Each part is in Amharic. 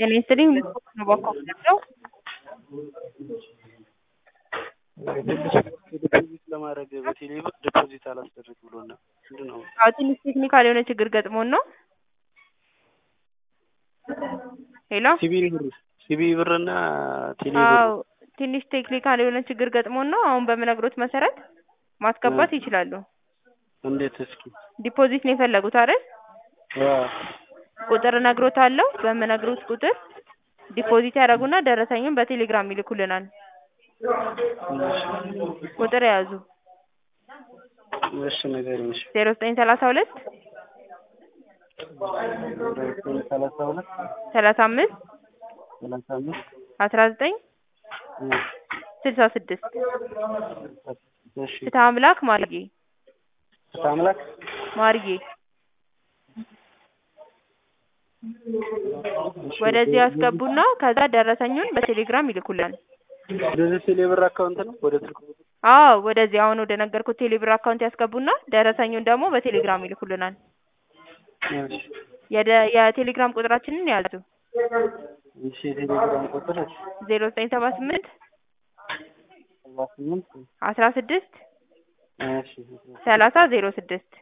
ጤና ይስጥልኝ ልስፖርት ነው ባኮ ነው ዲፖዚት ለማድረግ በቴሌ ብር ዲፖዚት አላስደርግ ብሎና ምንድን ነው? አዎ ትንሽ ቴክኒካል የሆነ ችግር ገጥሞን ነው። ሄሎ ሲቢ ብር ሲቢ ብርና ቴሌ ብር አዎ ትንሽ ቴክኒካል የሆነ ችግር ገጥሞን ነው። አሁን በምነግሮት መሰረት ማስገባት ይችላሉ። እንዴት እስኪ ዲፖዚት ነው የፈለጉት አይደል? አዎ ቁጥር እነግሮታለሁ። በምነግሮት ቁጥር ዲፖዚት ያደርጉና ደረሰኙን በቴሌግራም ይልኩልናል። ቁጥር የያዙ እሺ ንገሪኝ። እሺ ዜሮ ዘጠኝ ሰላሳ ሁለት ሰላሳ ሁለት ሰላሳ አምስት ሰላሳ አምስት አስራ ዘጠኝ ስልሳ ስድስት እሺ ፍትሐ አምላክ ማርጌ አምላክ ማርጌ ወደዚህ ያስገቡና ከዛ ደረሰኙን በቴሌግራም ይልኩልናል። ወደዚህ ቴሌ ብር አካውንት ነው ወደ ስልክ ቁጥር አዎ ወደዚህ አሁን ወደ ነገርኩት ቴሌብር አካውንት ያስገቡና ደረሰኙን ደግሞ በቴሌግራም ይልኩልናል። እሺ የደ- የቴሌግራም ቁጥራችንን ያዙ እሺ የቴሌግራም ቁጥር ዜሮ ዘጠኝ ሰባ ስምንት ሰባ ስምንት አስራ ስድስት እሺ ሰላሳ ዜሮ ስድስት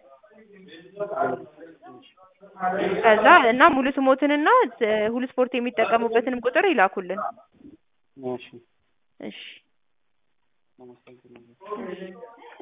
ከዛ እና ሙሉ ስሞትንና እ ሁሉ ስፖርት የሚጠቀሙበትንም ቁጥር ይላኩልን። እሺ እሺ አመሰግናለሁ።